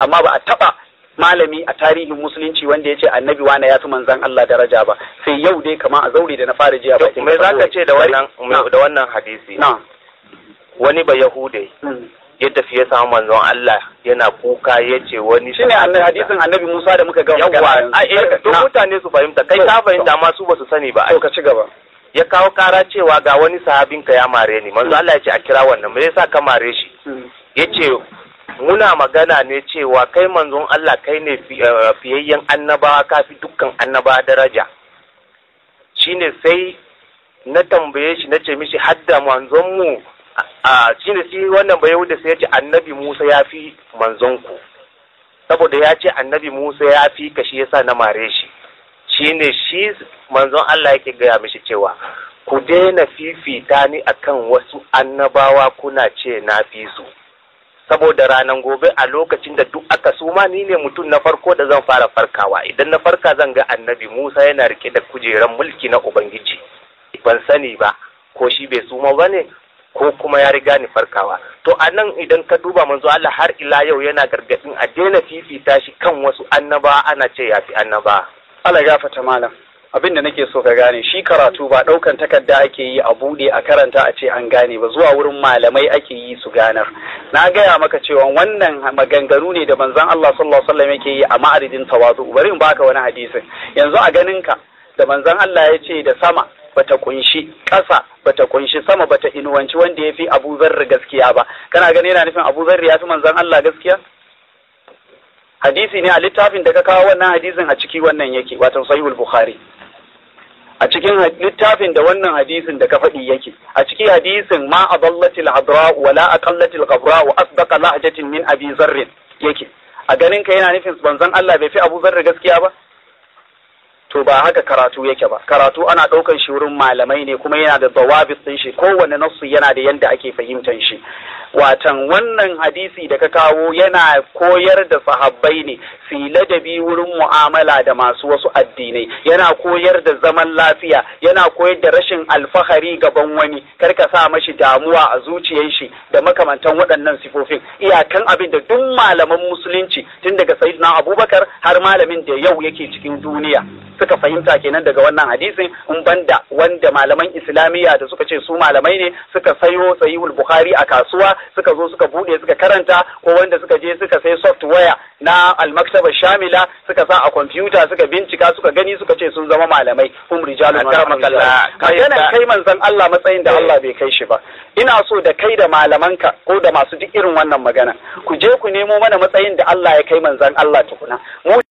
amma ba a taba malami a tarihin musulunci wanda ya ce annabi wane ya fi manzan Allah daraja ba sai yau dai kamar a zaure da na fara jiya to me zaka ce da wannan da wannan hadisi na wani ba yahude ya tafi ya samu manzon Allah yana kuka ya ce wani shine annabi hadisin annabi Musa da muka ga yawa a eh to mutane su fahimta kai ka fahimta amma su ba su sani ba to ka ci gaba ya kawo kara cewa ga wani sahabinka ya mare ni manzo Allah ya ce a kira wannan me yasa ka mare shi yace muna magana ne cewa kai manzon Allah kai ne fiyayyen annabawa kafi dukkan annabawa daraja shine sai na tambaye shi na ce mishi hadda manzon mu a shine shi wannan bai da sai ya ce annabi Musa ya fi manzon ku saboda ya ce annabi Musa ya fi ka shi yasa na mare shi shine shi manzon Allah yake gaya mishi cewa ku daina fifita ni akan wasu annabawa kuna ce na fi su saboda ranar gobe a lokacin da duk aka suma ni ne mutum na farko da zan fara farkawa idan na farka zan ga annabi Musa yana rike da kujeran mulki na Ubangiji ban sani ba ko shi bai suma ba ne ko kuma ya riga ni farkawa to a nan idan ka duba manzo Allah har ila yau yana gargadin a daina fifita shi kan wasu annaba ana ce ya fi annaba Allah gafata malam abin da nake so ka gane shi karatu ba ɗaukan takarda ake yi a buɗe a karanta a ce an gane ba zuwa wurin malamai ake yi su ganar na gaya maka cewa wannan maganganu ne da manzon Allah sallallahu alaihi wasallam yake yi a ma'aridin tawazu bari in baka wani hadisin yanzu a ganin ka da manzon Allah ya ce da sama bata kunshi ƙasa bata kunshi sama bata inuwanci wanda ya fi Abu Zarri gaskiya ba kana gani yana nufin Abu Zarri ya fi manzon Allah gaskiya hadisi ne a littafin da ka kawo wannan hadisin a ciki wannan yake wato sahihul bukhari a cikin littafin da wannan hadisin da ka faɗi yake a cikin hadisin ma adallatil hadra wa la aqallatil qabra wa asdaqa lahjatin min abi zarr yake a ganin ka yana nufin banzan Allah bai fi Abu Zarr gaskiya ba to ba haka karatu yake ba karatu ana ɗaukan shi wurin malamai ne kuma yana da zawabit ɗin shi kowane nasu yana da yanda ake fahimtar shi watan wannan hadisi da ka kawo yana koyar da sahabbai ne su ladabi wurin mu'amala da masu wasu addinai yana koyar da zaman lafiya yana koyar da rashin alfahari gaban wani kar ka sa mashi damuwa a zuciyar shi da makamantan waɗannan sifofin iyakan abin da duk malaman musulunci tun daga sayyidina abubakar har malamin da yau yake cikin duniya suka fahimta kenan daga wannan hadisin in banda wanda malaman islamiyya da suka ce su malamai ne suka sayo sahihul bukhari a kasuwa suka zo suka bude suka karanta ko wanda suka je suka sai software na almaktaba shamila suka sa a kwamfuta suka bincika suka gani suka ce sun zama malamai hum rijalun maganan kai manzon Allah matsayin da Allah bai kai shi ba ina so da kai da malamanka ko da masu duk irin wannan magana ku je ku nemo mana matsayin da Allah ya kai manzon Allah tukuna mu